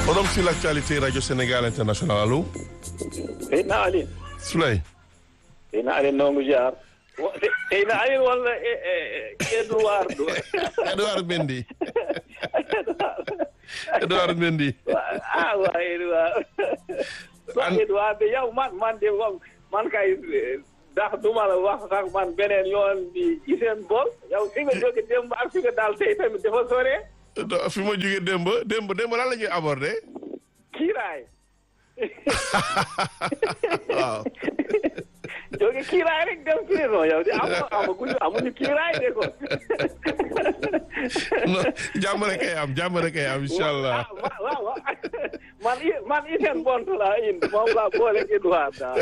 Forum sur l'actualité Radio Sénégal International allo. Seydina Aline. Souley. Seydina Aline noo ngi jaar. Seydina Aline wala Edouard. Edouard Mendy. Edouard Mendy. ah waa Edouard. waa Edouard de yow man man de man kay ndax du ma la wax sax man beneen yoon bi ci seen bool yow fi nga jóge démb ak fi nga daal tey tamit dafa sore. fi ma jógee démb démb démb lan la ñuy aborder. kiiraay. waaw. jóge kiiraay rek dem prison yow de amu amaguñu amuñu kiiraay de ko. non jàmm rek ay am jàmm rek ay am incha allah. waaw waaw man i man Hissène Bont laa indi moom laa boole Edouard daal.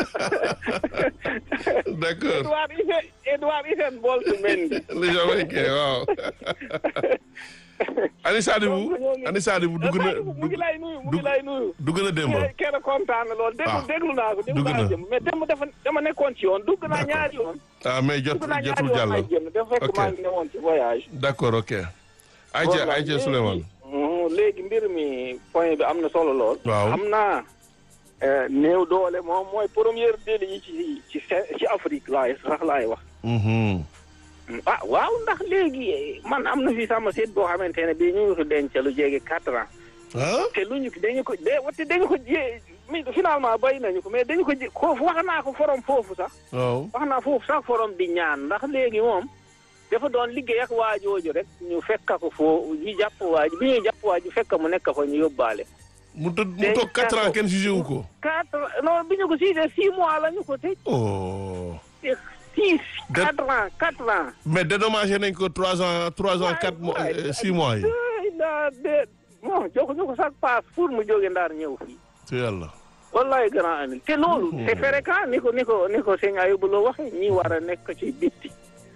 d' accord Edouard Hissène Edouard Hissène Bont Mendy. le Jamaïcain waaw. Ani Sadibou Ani Sadibou dugg na mu ngi lay nuyu mu ngi lay nuyu. dugg na démb. kenn kontaan na lool déglu déglu naa ko déglu dugg na naa jëm mais démb dafa dama nekkoon ci yoon dugg naa ñaari yoon. ah mais jot dugg naa jotul ñaari yoon jàll. ay génn dafa fekk ok maa ngi newoon ci voyage. d' accord ok. Aïcha Voilà, Aïcha léegi- Souleymane. Mhm, léegi mbir mi point bi am na solo lool. Waaw. xam naa eh, néew doole moom mooy première délit yi ci ci Sé- ci Afrique laay sax laay wax. Mhm. ah waaw ndax léegi eh, man am na fi sama seet boo xamante ne bii ñu ngi ko denc lu jege quatre ans. ah. te lu ñu dañu ko de wate dañu ko jé mi finalement bay nañu ko mais dañu ko jé ko wax naa ko forom foofu sax. waaw. wax naa foofu sax forom di ñaan ndax léegi moom dafa doon liggéey ak waajooju rek ñu fekk ko foo ñu jàpp waaj bi ñuy jàpp waaj fekk mu nekk fa ñu yóbbaale. mu tëdd mu Léegi toog quatre ans kenn jugé wu ko. quatre non bi ñu ko siisee six mois la ñu ko tëj. oh. six De- quatre ans quatre ans. mais dédommagé nañ ko trois ans trois ans quatre mois waay, euh, six mois yi. ay daa de bon joxuñu ko sax paas pour mu jóge ndaar ñëw fii. ci yàlla. wallaay grand ami te loolu c'est fréquent ni ko ni ko ni ko sëñ Ayubu Lo waxee ñi war a nekk ci bitti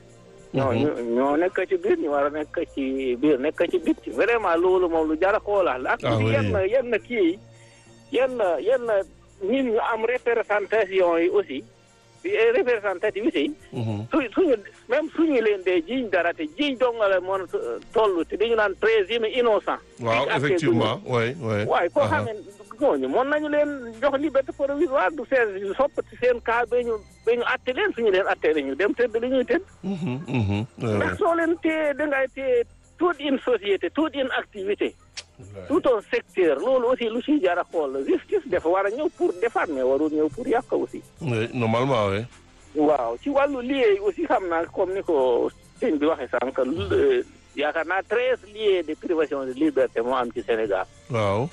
ñoo ñu- ñoo nekk ci biir ñu war a nekk ci biir nekk ci bitti vraiment loolu moom lu jar a xoolaat la ak Ah oui. yenn yenn kii yi yenn yenn nit ñu am représentation yi aussi eh, représentativité yi Mhm. su suñu même suñu leen dee jiiñ dara te jiiñ dongale moon toll te dañu naan présumé innocent waaw Fii ak effectivement oui oui. waaye koo Aha. xam ne ñooñu mën nañu leen jox liberté provisoire du seen soppati seen cas ba ñu ba ñu atte leen suñu leen atte ñu dem tëdd li ñuy tëdd Mhm, mhm. Ouais, ouais. ndax soo leen téye dangay téye toute une société toute une activité tout un secteur loolu aussi lu siy jar a xool la justice dafa war a ñëw pour defar mais warul ñëw pour yàq aussi Oui, normalement oui. waaw ci wàllu liggéey aussi xam naa comme ni ko sëñ bi waxee sànq lu- yaakaar naa treize lieux de privation de liberté moo am ci Sénégal waaw.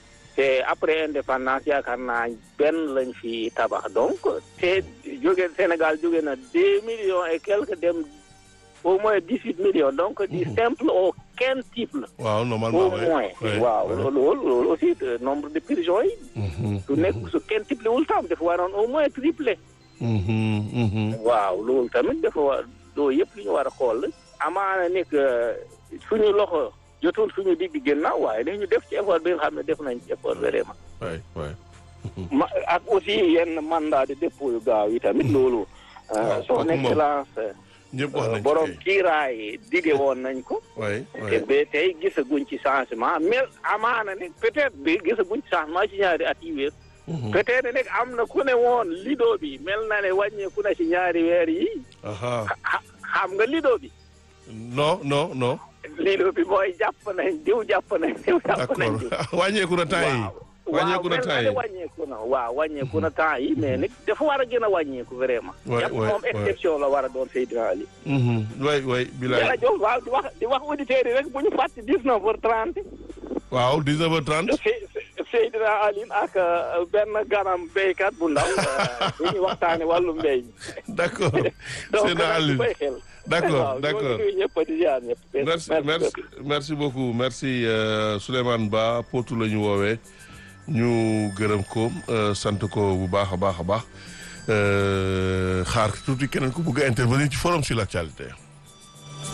te après indépendance yaakaar naa benn lañ fi tabax donc te jóge Sénégal jóge na deux millions et quelques dem au moins dix huit millions donc du simple au quintuple waaw au normalement oui. moins oui, waaw oui. loolu loolu aussi euh, nombre de prisons yi Mhm, su nekk su quintuple wul tam dafa waroon au moins triplé mhm, mhm. waaw loolu tamit dafa war loolu yëpp li ñu war a xool la amaana nekk suñu loxo jotul suñu digg gannaaw waaye dañu def ci effort bi nga xam ne def nañ ci effort vraiment oui oui. ma ak aussi yenn mandat de dépôt yu gaaw yi tamit loolu. waaw son kooku moom excellence. ñëpp wax nañ ci borom kay. kiiraay dige woon nañ ko. oui te oui. ba tey gisaguñ ci changement mais amaana ne peut-être bi gisaguñ ci changement ci ñaari at yi wees. Mhm. peut-être nag am na ku ne woon lido bi mel na ne wàññeeku na ci ñaari weer yi aha xa- xam nga lido bi. non non non. lido bi mooy jàpp nañ diw jàpp nañ diw jàpp nañ diw. d'accord wàññeeku na temps yi. wàññeeku na waaw temps mel yi. na ne wàññeeku na waaw wàññeeku na temps yi mais nag dafa war a gën a wàññeeku vraiment. Ouais, yàpp ouais, moom ouais. exception la war a doon Seydina Ali. Mhm, oui oui bilaay. jërëjëf waaw di wax di wax auditeurs yi rek bu ñu fàtte dix neuf heures trente. waaw 19h30. Seydina Ali ak euh, benn ganam béykat bu ndaw bu ñuy waxtaane wàllu mbéy mi. d'accord. donc Seydina nag Ali. ñu koy xel. D'accord, waaw d'accord. ñoo ngi nuyu ñëpp di ziar ñëpp. merci merci merci beaucoup merci euh, Souleymane Ba Potou la ñu woowee ñu gërëm ko euh, sant ko bu baax a baax a baax euh, xaar tuuti keneen ku bëgg a intervenir ci forum sur l'actualité